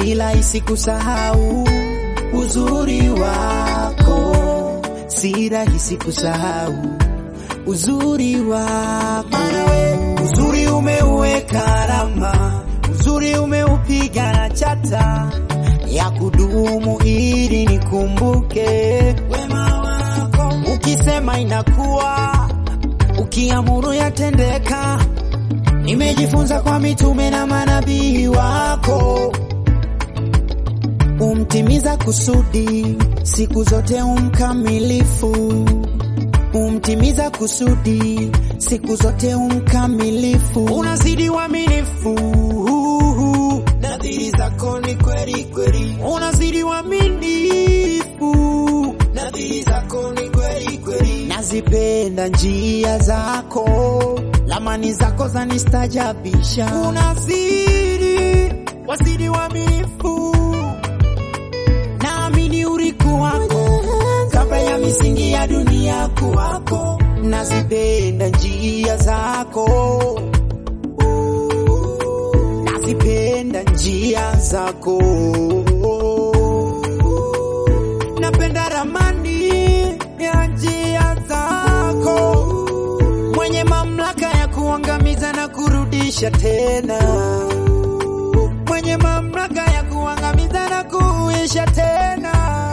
si rahisi kusahau uzuri wako, si rahisi kusahau uzuri wako. Uzuri umeuweka alama, uzuri umeupiga na chata ya kudumu, ili nikumbuke wema wako. Ukisema inakuwa, ukiamuru yatendeka. Nimejifunza kwa mitume na manabii wako, umtimiza kusudi siku zote, umkamilifu umtimiza kusudi siku zote, umkamilifu, unazidi uaminifu, nadhiri zako ni kweli kweli, unazidi uaminifu, nadhiri zako ni kweli kweli, nazipenda njia zako, lamani zako zanistajabisha, unazidi wazidi uaminifu, naamini uriku wako kabla ya misingi ya dunia kuwako, nazipenda njia zako, nazipenda njia zako, napenda ramani ya njia zako, mwenye mamlaka ya kuangamiza na kurudisha tena, mwenye mamlaka ya kuangamiza na kuisha tena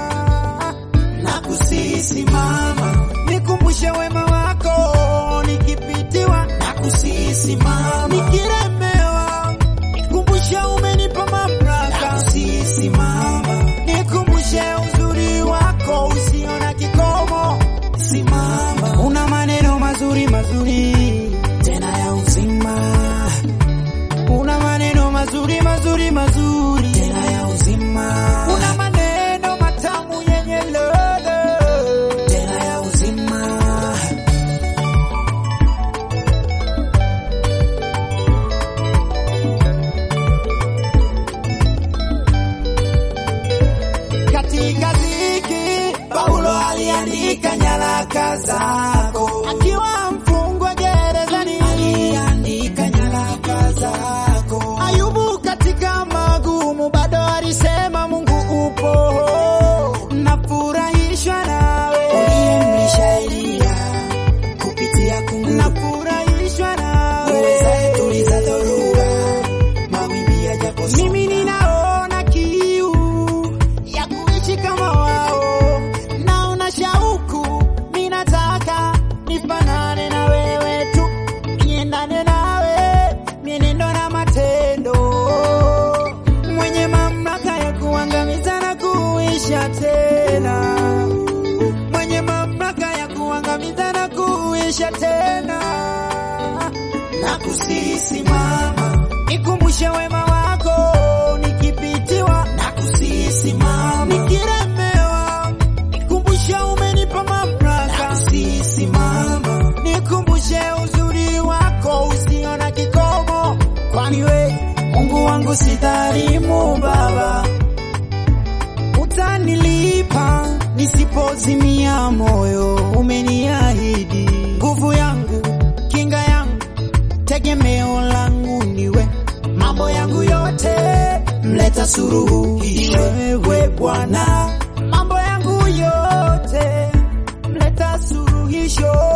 Nakusisimama, nikumbushe wema wako, nikipitiwa nakusisimama, nikilemewa nikumbushe umenipa mamlaka. Nakusisimama, nikumbushe uzuri wako usio na kikomo. Simama, una maneno mazuri mazuri tena ya uzima, una maneno mazuri mazuri mazuri tena ya uzima, una maneno matamu yenye ladha tena ya uzima. Katika dhiki Paulo aliandika nyaraka zako, akiwa mfungwa gerezani aliandika nyaraka zako. Ayubu katika magumu bado alisema Mungu upo, nafurahishwa nawe. Uliyemlisha Eliya kupitia kungu, nafurahishwa nawe. Uwezaye tuliza dhoruba, mawimbi yajaposonga. Mimi ninaona kiu ya kuishi kama wao, naona shauku, mimi nataka nifanane na wewe tu, niendane nawe mienendo na matendo, mwenye mamlaka ya kuangamiza na kuisha tena, mwenye mamlaka ya kuangamiza na kuisha tena, na kusisimama, nikumbushe wema wako, nikipitiwa na kusisimama, nikilemewa, nikumbushe umenipa mamlaka, na kusisimama, nikumbushe uzuri wako usio na kikomo, kwani we Mungu wangu si dhalimu Baba, utanilipa nisipozimia moyo. Umeniahidi nguvu yangu, kinga yangu, tegemeo langu niwe, mambo yangu yote mleta suruhisho, wewe Bwana, mambo yangu yote mleta suruhisho